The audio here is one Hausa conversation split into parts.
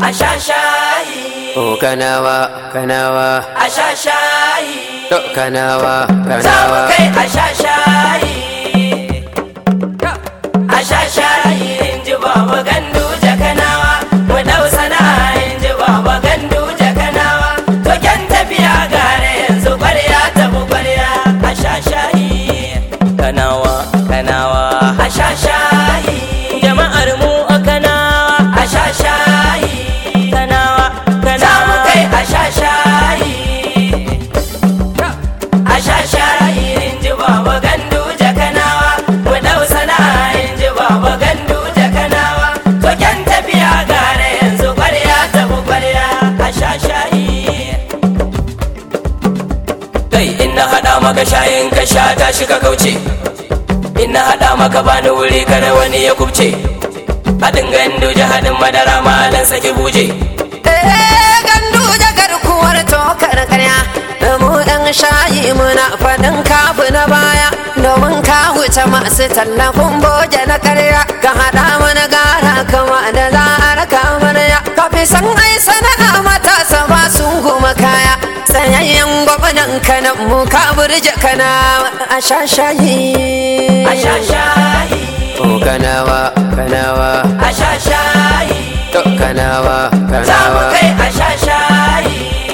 a sha shayi o kanawa kanawa a sha shayi to kanawa za mu kanawa kai a sha shayi a sha shayi in ji baba gandu jakanawa mu dau sana'a in ji baba gandu jakanawa to kyan tafiya gare yanzu kwarya ta mu kwarya a sha shayi kanawa kanawa a sha shayi jama'ar mu a kanawa a sha shayi kanawa za mu kanawa kai a sha shayi a sha shayi in ji baba gandu jakanawa mu dau sana'a in ji baba gandu jakanawa to kyan tafiya gare yanzu kwarya ta mu kwarya a sha shayi kai in na haɗa maka shayin ka sha tashi ka kauce in na haɗa maka bani wuri kada wani ya kubce haɗin gandu haɗin madara malan sake buje Eh, gandu da garkuwar tokar karya mu ɗan shayi muna faɗin kafu na baya domin ka wuce masu tallafin boje na karya ka haɗa mana gara kama da za a raka amarya ka fi san ai sana'a matasa ba sun goma kaya tsayayyen gwamnan kanan mu ka burje kana a sha shayi a sha shayi o kanawa kanawa a sha shayi to kanawa za mu kanawa kai a sha shayi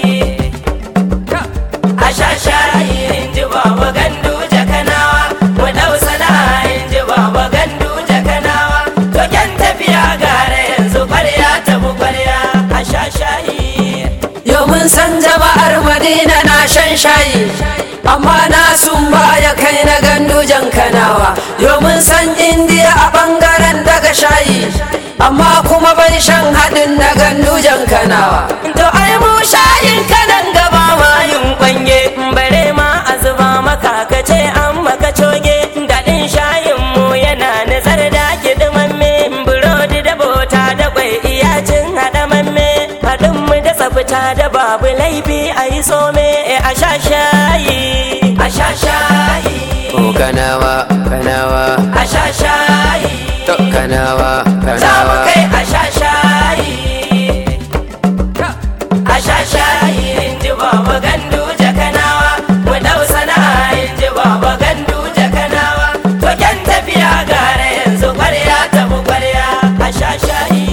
a sha shayi in ji baba gandu jakanawa mu dau sana'a in ji baba gandu jakanawa to kyan tafiya gare yanzu kwarya ta mu kwarya a sha shayi Yau mun san jama'ar Madina na shan shayi amma na sun baya kai na gandujan kanawa Yau mun san Indiya a bangaren daga shayi amma kuma bai shan haɗin na gandujan kanawa to ai mu shayin kanan gaba ma yin kwanye bare ma a zuba maka ka ce an maka coge daɗin shayin mu yana nazar da kiɗimamme burodi da bota da kwai iyacin haɗamamme haɗin mu da tsafta da babu laifi a yi some a sha shayi a sha shayi o kanawa kanawa a sha shayi to kanawa za mu kanawa kai a sha shayi a sha shayi in ji baba gandu jakanawa mu dau sana'a in ji baba gandu jakanawa to kyan tafiya gare yanzu kwarya ta mu kwarya a sha shayi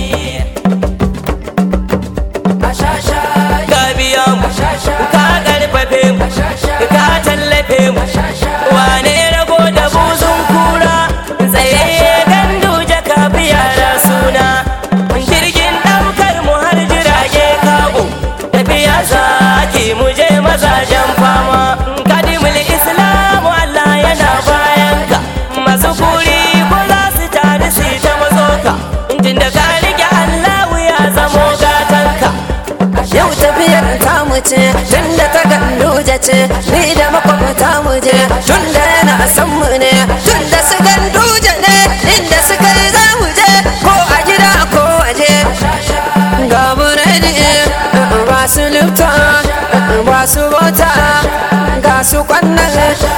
a sha shayi ka biya mu a sha shayi ka karfafe mu a sha shayi ka tallafe mu a sha shayi wane rago da buzun kura tsayayye gandu jaka yara suna jirgin daukar mu har jirage kago tafiya zaki mu je mazajen fama kadimul islamu Allah yana bayan ka masu kuri ko za su tare su ta mazoka tunda ka rike Allahu ya zamo gatanka Yau tafiyar tamu ce tunda ta ganduje ce ni da makwabta mu je tunda yana san mu ne tunda su ganduje ne inda su kai za mu je ko a gida ko waje ga buredi ba su lifta ba su bota ga su kwannan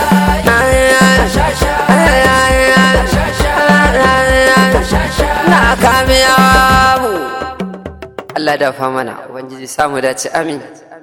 na kamiya mu Allah da fa mana ubangiji samu dace amin